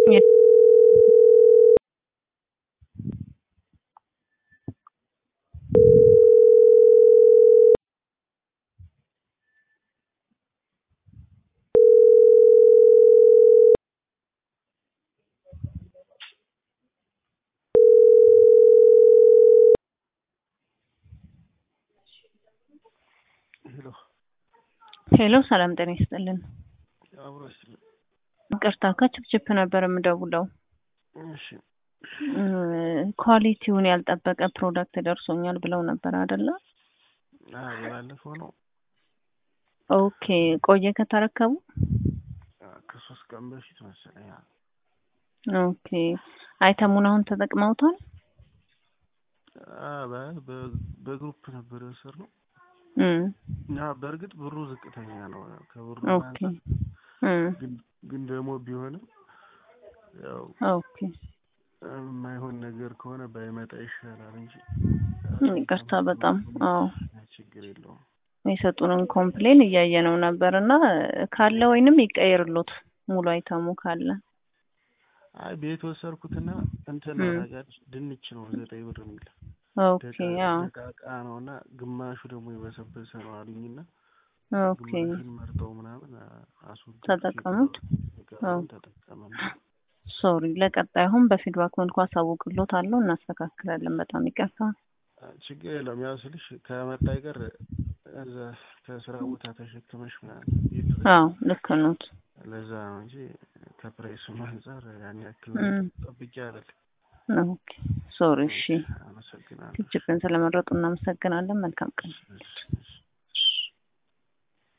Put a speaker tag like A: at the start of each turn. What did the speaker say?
A: ሄሎ
B: ሄሎ ሰላም ጤና ይስጥልን።
A: አብሮ ይስጥልን።
B: ይቅርታ ከችፕችፕ ነበር የምደውለው።
A: እሺ
B: እ ኳሊቲውን ያልጠበቀ ፕሮዳክት ደርሶኛል ብለው ነበር አይደለ?
A: አዎ የባለፈው ነው።
B: ኦኬ ቆየ ከተረከቡ?
A: አ፣ ከሶስት ቀን በፊት መሰለኝ። አዎ።
B: ኦኬ አይተሙን አሁን ተጠቅመውታል?
A: አ፣ በ- በ- በግሩፕ ነበር የወሰድነው
B: እም
A: እና በእርግጥ ብሩ ዝቅተኛ ነው ከብሩ
B: ኦኬ
A: አንጻር
B: እም
A: ግን ግን ደግሞ ቢሆንም ያው
B: ኦኬ
A: የማይሆን ነገር ከሆነ ባይመጣ ይሻላል እንጂ
B: ይቅርታ በጣም አዎ
A: ችግር የለውም።
B: የሰጡንን ኮምፕሌን እያየነው ነበር እና ካለ ወይንም ይቀየርሎት ሙሉ አይተሙ ካለ
A: አይ ቤት ወሰድኩትና እንትን
B: እም።
A: አረጋች ድንች ነው ዘጠኝ ብር የሚል
B: ኦኬ አዎ
A: ደቃቃ ነው እና ግማሹ ደግሞ የበሰበሰ ነው አሉኝና
B: ኦኬ
A: ግማሹን መርጠው ምናምን አስወገድ
B: ተጠቀሙት? አዎ።
A: ተጠቀመ
B: ሶሪ ለቀጣይሁን በፊድባክ መልኩ አሳውቅሎት አለው እናስተካክላለን። በጣም ይቅርታ።
A: ችግር የለውም። ያው ስልሽ ከመጣ አይቀር እዛ ከስራ ቦታ ተሸክመሽ ምናምን ቤት
B: አዎ ልክ ኖት።
A: ለዛ ነው እንጂ ከፕራይሱም አንጻር ያን ያክል
B: እም።
A: ጠብቄ አይደል።
B: ኦኬ ሶሪ። እሺ
A: አመሰግናለሁ።
B: ችፕን ስለመረጡ እናመሰግናለን። መልካም ቀን።
A: እሺ፣ እሺ።